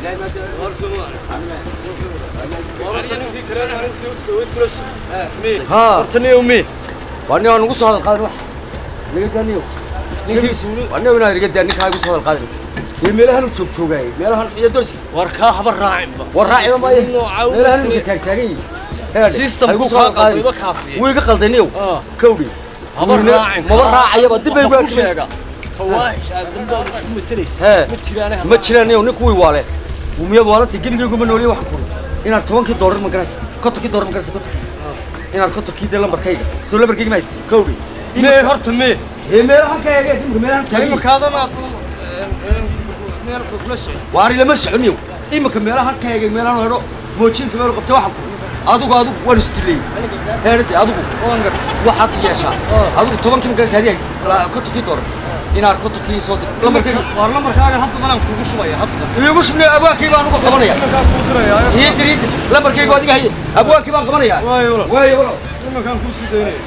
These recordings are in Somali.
ها hortani umi waa nin aan ugu soo hadal qaadin wax niga daaniyo ninkiis waa nin inaan iga daa ninkaa igu soo hadal qaadin dee meelahan u joog joogaayay meelahan iyo dosi war kaa haba raacinba war raaciba maayo Nooca meelahan u u taag taagan yihiin Heede, System ha igu ku soo hadal kaa qaadin qalbiba kaasiye. wuu iga qaldaniyow Ah. kawdhi haba Wiilna- raacin maba raacayaba dib bay Waxaan uga ku sheega fawaahish aad dambooda ku matalaysa Hee. ma jiraan ma jiraan yow nin kuwii waale umiyad waalanta gebigaygu ma nooliye waxaan kuri inaad tobankii doolar ma garanaysa kontonkii doolar ma garanaysa kontonkii inaad kontonkii dee lambarkayga soo lambarkayga mahayd kawdhi mee horta mee ee meelahan ka eege imika meelahan taagan imikaadana meel kula socdo waari lama soconyow imika meelahan ka eegay meelahan hedho moojinsa meel qabtay waxaan ku adigu adigu waan isdilay heerade adigu waxaad yeeshaa adigu tobankii markaas hadi haysa kontonkii doolar inaad kontonkii soo dir lambarkayga waa lambarkaaga hadda danaan kugu shubaya hadda iigu shubnay abwaankii baan uga qabanaya iminkaan kuu diraya ii dir ii dir lambarkaygu adiga haye abwaankii baan qabanaya waayo walaal waayo walaal iminkaan kuu sii daynaya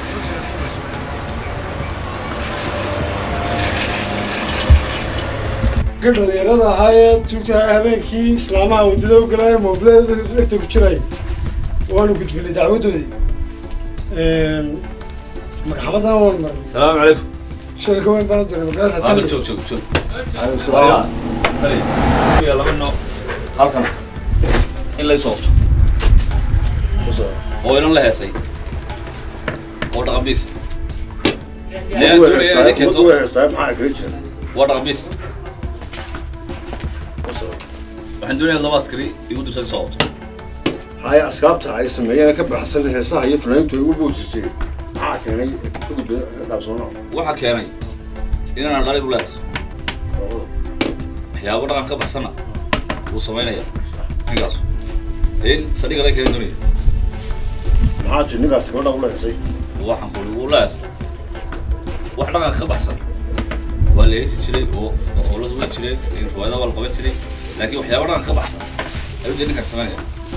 ka dhalinyarada ahaa ee tuugta habeenkii islaamaha waddada u galaya moobilada dhegta ku jiray waanu gudbinay dacwadoodii magaxamadana waan marnay السلام عليكم shirka weyn baan u diray magarasa هذا tali شوف شوف شوف salaam ترى يلا منه halkan in la soo oo inan la heesay oo dhaqabiis leen duulaya inay keento waa dhaqabiis waxaan doonayaa laba askari igu dirsan soo qabto haya asxaabta ay sameeyeen ka baxsan heesaha iyo fanaantu ay ugu boojisay maxaa keenay gudba dhaafsoona waxaa keenay inaan dhalay bulaas waxyaabo dhaqan ka baxsana wuu samaynaya ninkaas in sadhiga la keenan doonaya maxaa jir ninkaas gabadha ula heesay waxaan kuli wulaas wax dhaqan ka baxsan waa la heesi jiray oo oo la duwan jiray riwaayada waa la qaban jiray laakiin waxyaabo dhaqan ka baxsan ayuu dee ninkaas samaynaya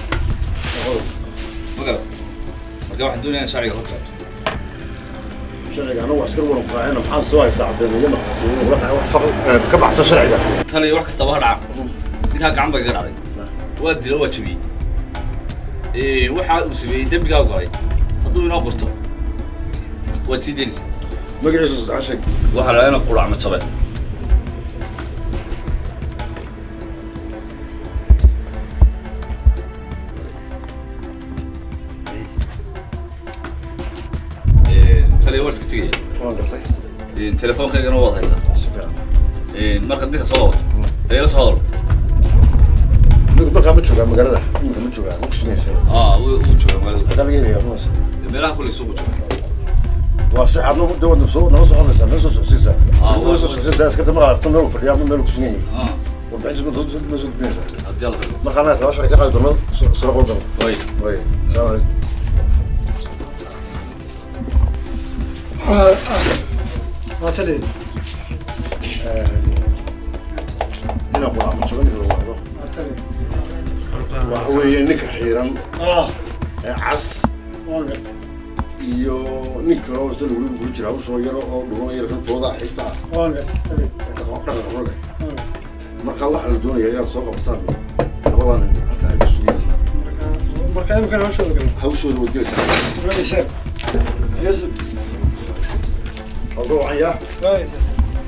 ma garat marka waxaan doonaya in sharciga hor taabto sharciga anagu askar wan raacina maxaa soo haysaa caddeemeeye markhaatiyo ula qaa wax faqr ka baxsan sharciga tan iyo wax kastaba ha dhaca ninkaa gacan bay kaga dhacday waa dilo waa jabiyey waxa uu sameeyey dembigaa u galay hadduu inoo qorto waad sii daynaysaa magaciisa saddex sheeg waxaa la ina quracma jabe taliya waa iska tegaya waan gartay telefoonkaygana waad haysaa si fiican markaad ninka soo wato dayla soo hadal nigu markaa ma joogaa magaalada iminka ma joogaa ma kusugnaysa aa wuu wuu joogaa magaalada hadaa laga helaya runas meelaha kulli suuqu jooga waa si aad nagu dawad soo nala soo hadlaysaa meel soo socsiisaa Ah, nala soo socsiisaa iska dama aragto meel fadhiyaa ama meel kusugan yahay Ah, warbixintiis ma soo ma soo gudbinaysaa haddii alla rabo markaa naga laba sharci ka qaadi doono sala qodan way way salaamu calaykum waa tali inaan ku ama jaban lagu wado waa tali waxa weeye ninka xiiran ah ee cas waan gartay iyo nin kale oo isla lagu guri jira hawshoo yaro oo dhuman yar kan tooda xigta ah waan gartay tali ee dhaqan dhaqan xun leh waan gartay marka waxaa la doonayaa inaad soo qabataan labadan nin halka ay ku sugan yihiin marka marka imikana hawshooda galna hawshooda waad gelaysaa waayeysaan yeesu halka wacan yaa waayeysaan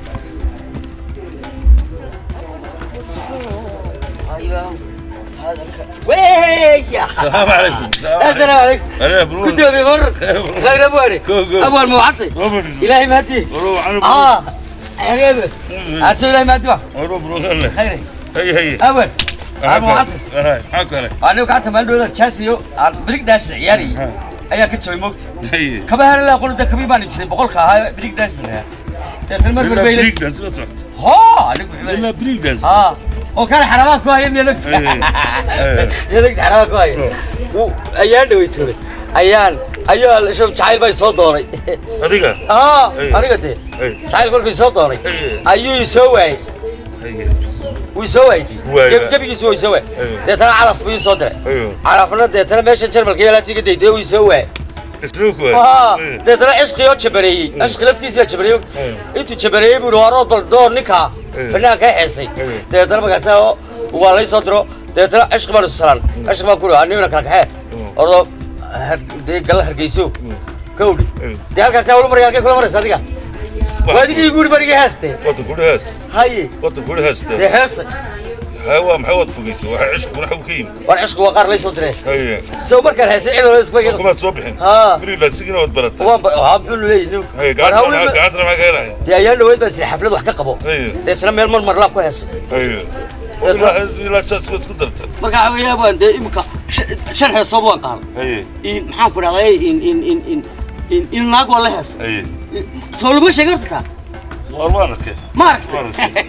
ويا السلام عليكم السلام عليكم انا بروح كنت ابي مر خير ابو علي ابو المعطي الهي مهدي اه عريبه ارسل الهي مهدي بروح بروح انا خير هي هي اول ابو معطي انا معك انا انا قعدت ما ندور تشاسيو بريك داش عيالي ayaa ka jabay moogta هي kaba hela laa qolda kabi baan ibsaday boqolka ahaa brick dance lahaa deetan mar mar baylis بريك دانس ما سمعت ho anigu لا بريك دانس ها oo kale xarabaha ku haya miya nagta miya nagta xarabaha ku haya Wuu- ayaan dhaway tuuray ayaan ayaa shab jacayl bay soo doonay هذيك haa Hey. aniga dee Hey. jacayl kolkuu soo doonay Hey. ayuu isoo waayey هي wuu isoo waayey Waayey. Geb- gebigiisu waa isoo waayey Hey. deetana calaf buu isoo diray ايوه calafna deetana meesha jarmalka yaalaa siga dayday wuu isoo waayey اسلوك ها deetana cishqii oo jabareeyey cishqi laftiisa baa jabareeyey intuu jabareeyey buu yihi warood bal door ninkaa Eh. fanaanka xeesay Eh. deetana markaasa oo waa lay soo diro dabeetana cishqi baan isu salaan cishqi baan ku ri nimina kala kaxee ordo dee galla hargeyso kawdhi dee halkaasi hawlu maraya halkay kula maraysa adiga waa adigii guuri barigii heeste wada gudhahaas haye wada gudhahaas dee dee heesa haa waa maxay waad fogeysay waxa cishkuna xaw ka yimi war cishqi waa qaar lay soo diree haye isago markaan heesay cid walba isba iga kumaad soo bixin Haa. berilasigina waad baratay waan ba haa muxuu leeyahay haye war hawlu gacantana gacantana maxaa ka helahay dee ayaan dhaweyd baa siri xaflad wax ka qabo haye deetana meel mar marlaan ku heesay haye ilaa ilaa jaas baad ku dartay marka waxa weeyaa baan dee imika shan- shan heesood waan qaaday haye in maxaan ku dhahday in in in in in in naag waa la heesay haye soo lama sheegin horta taa waar waan arkay ma aragtay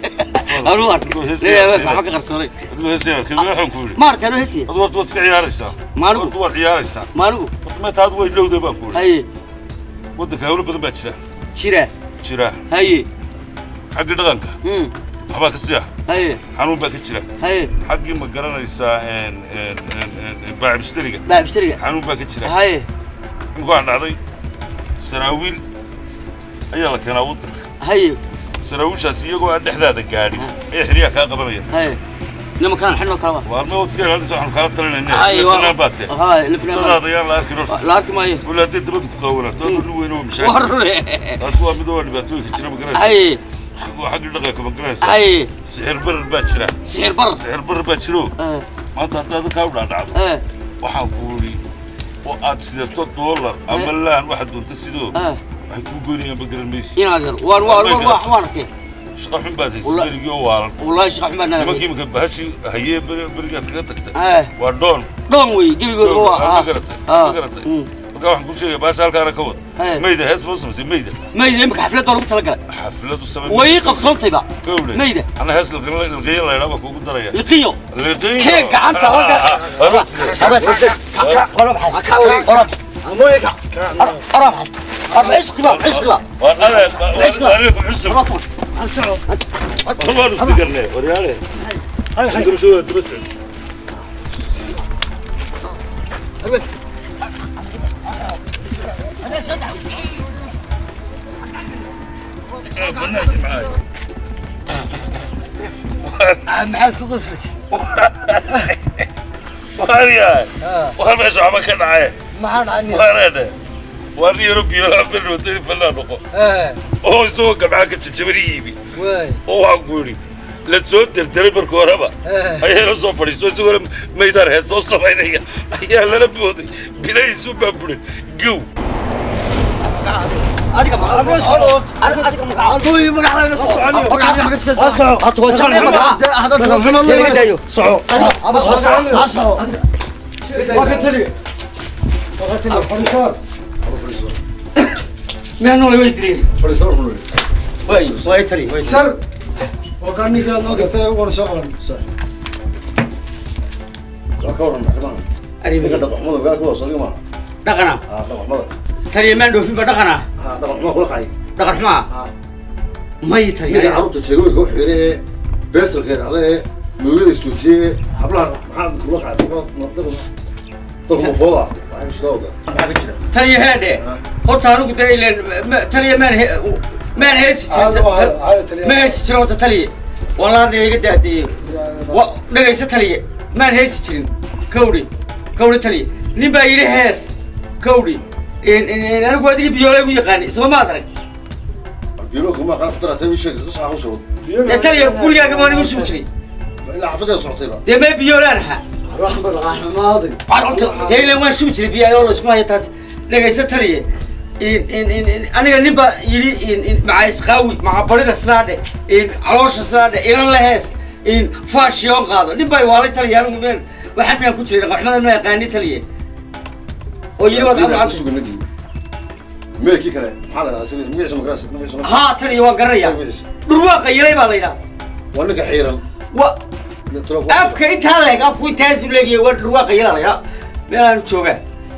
anu arkay leeyahay waxba ka qarsoonay adigu heesay arkay waxaan ku yidhi ma aragtay anu heesay adu horta waad iska ciyaaraysaa Maanigu? horta waad ciyaaraysaa maanigu horta meeta adigu way dhowday baan ku yidhi haye waddanka hawlo badan baa jira jira jira haye xagga dhaqanka mm waxbaa ka siya haye xanuun baa ka jira haye xaggii ma garanaysaa een een een een baaci mushtariga baa bishtariga xanuun baa ka jira haye inkuwaan dhacday saraawiil ayaa la keenaa waddanka haye saraawiishaas iyagoo aan dhexdaada gaadhin ayaa xiriyaha kaa qabanaya haye nimankaan xidhnoo kalaba waalme waad iska ilaalinaysa waxaanu kaala talinayna haye fanaan baad tee haye lifnaan dadaada ayaan la arkin horta la arki maayo wala hadday dabada ku qaawanaato adoo nin weyn oo mashaakil warre taas waa mid waa dhibaatooyinka jira ma garanaysa haye waa xaggii dhaqanka ma garanaysa haye sixir barar baa jira sixir bar sixir barar baa jiro eh maanta haddaad kaa u dhaadhacdo eh waxaan ku idhi oo aad sidato doolar ama laan waxaad doonta sidoo eh waxay kuu goynayaan ma garan maysi inaad yar waan waan waan waan waan arkay shaqa xun baad haysa Walla- berigii oo waalan wallahi shaqa xumaan naga nimankii imika bahashii hayee beri- berigaad kaga tagtay eh waa doon dhoon wey gebigood Doon, waa ma ah garatay ah, ma garatay mm. marka waxaan kuu sheegaya bahasha halkaana ka wad Eh. mayda hees baa u samaysay mayda mayda imika xaflad baa lagu talagalay xafladu samay way ii qabsoontayba kowle mayda ana hees lilqiyan la yidhaa baa kuugu daraya liqiyo liqiyo kee gacanta laga قرب حد قرب amooyinka قرب حد قرب عشق بقى عشق بقى waa adeeg waariku cusub waanu sigarnay waryaale hay hay gurashooda daba socod بس banaanki maxaa maxaad ku qoslaysa waaryahay war meesha waxba ka dhacaye maxaa dhacay waareedhe waa nin yaro biyoolaa berwatani fallaa noqo oo isagoo gabcaa ka jajabani iibi waay oo waxaan ku yidhi la soo derderay marka horeba ayaa la soo fadhiiso isagoo maydaan hees soo samaynaya ayaa lala booday bilahiisu baa burin gow adiga ma adiga ma amooyin magaca laga soo soconiyo هاتوا الجمع معاه soco waa ka taliya waa ka taliya fadhiisaad من نور ويدري fadhiisaan xun weeye. واي واي تري واي sar waa kaa ninkaa noo gartay waana soo qaban waa ka waran maxkamaha ninka أريد dhaqaxmada gaa kuwaas adiga maaha دقنا haa dhaqaxmada تري ما ندوفي بدقنا haa dhaqaxmada kula kacay دقن ما haa ما يتري ninka carruurta jeegooyinka u xiire ee beesalka dhacda ee mawlada istoojiyee hablaha maxaa kula kacay dalka mafooda waxay iska oga maxaa ka jira تري هذا horta anigu dee ileen taliya maan he maan heesi caada waa jirin caada taliya ma heesi jirin horta taliya walaada iga daadiyey wa dhagayso taliya maan heesi jirin kawdhi kawdhi taliya nin baa yidhi hees kawdhi anigu adigii biyoolay u yaqaani isma maad arag biilo kuma qana ku daratay bii sheegay sax u socod dee taliya gurigaaga waan igu sugi jiray ilaa xafadeeda socotayba dee mee biyoolaan ahaa raxmad raxmaadi carruurta dee ileen waan sugi jiray biyaayoo la isku haya taas dhagayso taliya aniga nin baa yidhi maca isqaawi maca barida sidaadhe caloosha sidaadhe ilan la hees faashiyoon qaado nin baa waalay taliya anigu meel waxaan miyaan ku jiray dhaqaxmada ma yaqaani taliya oo yidhi waad ku adcanta suganadii meelkii kale maxaa la dhahdaa sabir magaciisa magaciisa magaciisa haa taliya waan garanayaa dhurwaaqa yilay baa la yidhaha waa ninka xiiran wa afka intaa leeg afku intaasu leegiya waa dhurwaaqa yilaa la yidhaha meel aanu joogaa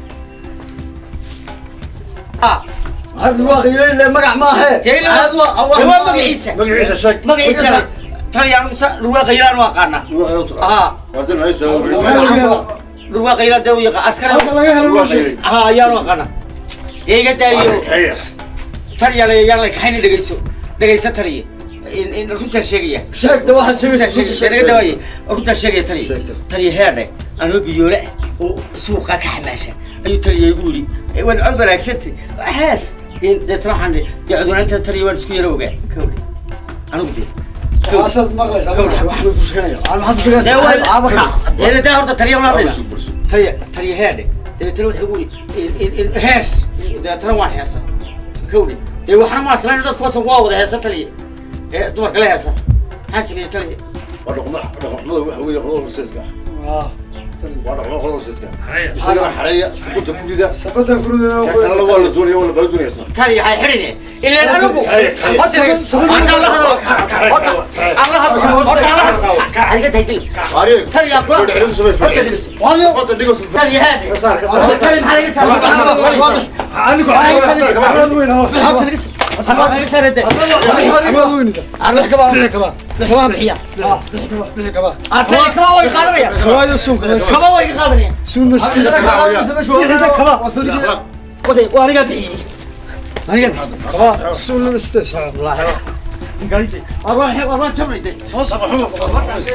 ah hadwaaqiyele magac maahe dee ila- dee waa magaciisa magaciisa sheeg magaciisa taliya anigu sa dhurwaaqa yilaan u aqaanaa ruuxa inuu taqa haa waardin haysa dhurwaaqa yilaan dee u yaqa askari halka laga helo loo sheeg haa ayaanu aqaana dee iga daayo xeer taliya la yaan la kaxayna dhegayso dhegayso taliya in in runtaan sheegaya sheegta waxaad runtaan sheegaysa sheegaya naga dawaaye runtaan sheegaya taliya Sheegta. taliya heerdhe anoo biyoole ah oo suuqa ka xamaasha ayuu taliya igu yidhi "Eh, waad cod wanaagsantay hees in deetna waxaan dhi dee codwanaanta taliya waan isku yara ogaa kawdhe anigu dee waasaad maqlaysaa wax wax bay ku sheeganaya aan maxaad ku dee sheegaysaa waa caabaka dee daa horta taliya ma hadlayna Barsu, barsu. taliya taliya heerdhe dabeetana wuxuu igu yidhi hees dabeetana waan heesa kawdhe dee waxna maa samayn dadku wasan waa wada heesa taliya ee dumarka la heesa maxaa sameeyey taliya waa dhaqma dhaqmada waxa weeye qolada horseedka Ah, waa dhaqma qolada horseedka isagana xareeya sabunta ku rida sabadan kurudana kan kalena waa la doonaya waa la bala doonaya isna taliya hay xidhine ilaan anigu horta horta la hadlo horta aan la hadlo horta aan la hadlo kaaga daydil Ari, taliya ku gabadha cilmi samay horta fadhiya. dhigis Sabunta dhigo sulfa. taliya heerdhe Ka saar, ka saar. horta taliya maxaa laga saaray anigu calaamad weyn oo horta dhigis horta laga saaray de calaamad weyn ida arbax kaba bixi kaba kaba bixiya ah bixi kaba bixi kaba artay kaba way qaadanaya waayo suunka meesha kaba way qaadanaya suun meesha bixi kaba waday waa aniga bixiyay aniga bixiyay kaba suun meesha wallahi arbax arbax jabnayde soo soo xumo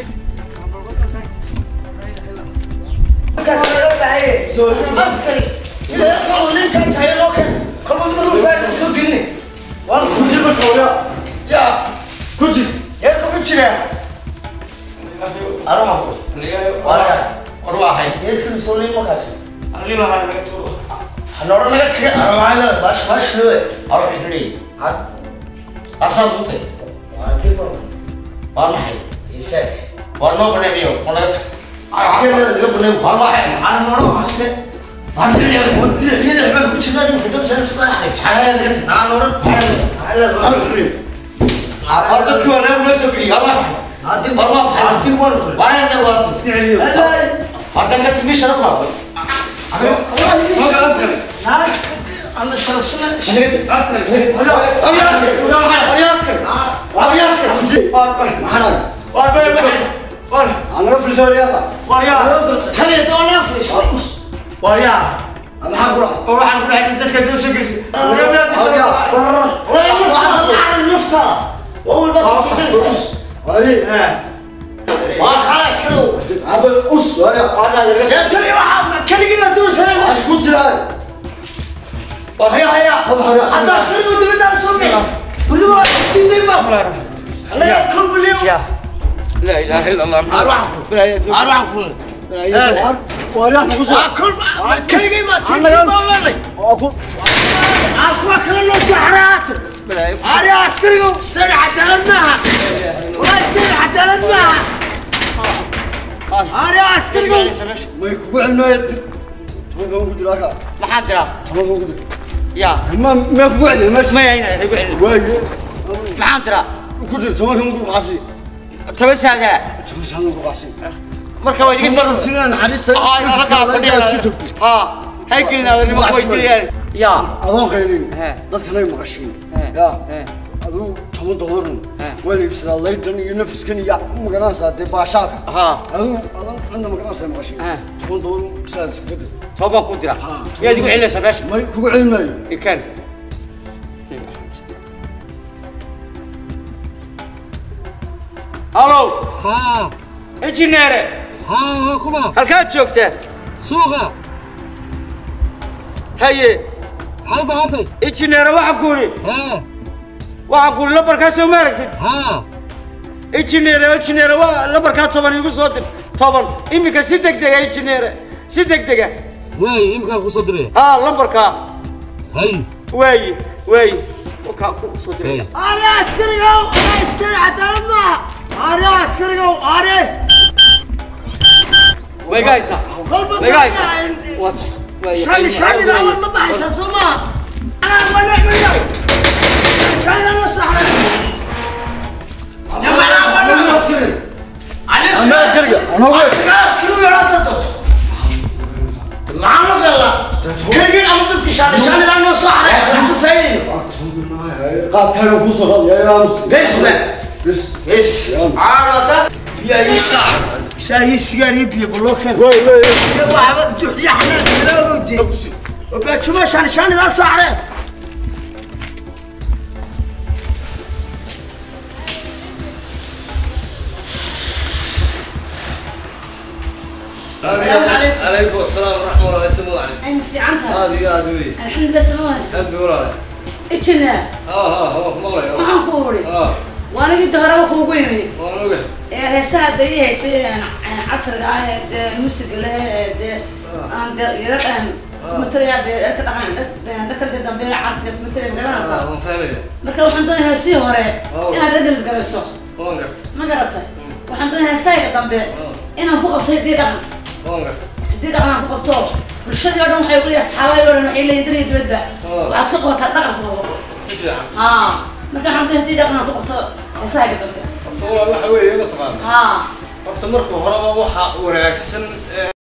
waa maxay waa noo baneeyo waa naga tag anaga frisooriyada maxaa kula wadi aba us wadi ku jiraa لا اله الا الله محمد wadi wax ku soo may kugu celmaayo dib tobanka ku jira ka maxaa diraa tobanka ku jira ya ma ma kugu celin meesha maya ina igu celin waaye maxaan diraa ku jira tobanka ku qasi toban saadaa tobanka ku qasi marka waa iga soo tiraan xariista aa ina halkaa fadhiya ha hay gelin adanimo way dilayaan ya adoon qaydin He. dadka lay maqashiin He. ya He. aduu toban doolarun He. waa la iibsadaa laydan iyo nafiskan iyo magaranaysaa dee baashaalka ha aduu adan cidna magaranaysaa maqashiin He. toban doolarun sidaas iskaga dir toban ku dira Ha, yaad igu celinaysaa meesha may kugu celin maayo ikan halo ها injineere ها ها كما halkaad joogtaa سوقا haye هاي بهاتي injineere waxaan ku idhi ها waxaan ku idhi lambarkaasoo ma aragtid ها injineere injineere waa lambarkaa toban igu soo dir toban iminka si deg dega injineere si deg dega واي يمكن كوصدري ها lambarkaa هاي waayi waayi wakaa ku soo diraya هاي way gahaysaa way gahaysaa was waayi anaa askariga anaa wey qaadkaaga kusoo qaad yaa yaa bis wey wey السلام عليكم. عليكم السلام ورحمة الله وبركاته أنا في عنتها هذه هذه وي الحمد لله سمعوا هذه ولا إيشنا اه اه هو مغلى ما حنقولي اه وأنا قد هرب خوجيني وانا وقع heesaha dayii haysay casriga ah ee dee musiga leh ee dee aan dee yara matalayaa dee dharka dhaqan dharka dee dambe casriga matalaya magaranaysa اه ما فاهمين marka waxaan doonayaa heesihii hore Oh. inaad dhadhal garayso وان قرت ma garatay waxaan doonayaa heesahayga dambe inaan ku qabto hiddii dhaqan وان قرت hiddii dhaqan aan ku qabto bulshadii oo dhan waxay uleeyahay asxaabahay oo dhan waxay leeyihin daliya dibadba Oh. waxaad ka qabataa dhaqankooda سيفي عم haa marka waxaan doonaya hiddii dhaqan aan ku qabto heesahayga dambe والله waxa weeye ma taqaan haa horta marka horeba waxa wanaagsan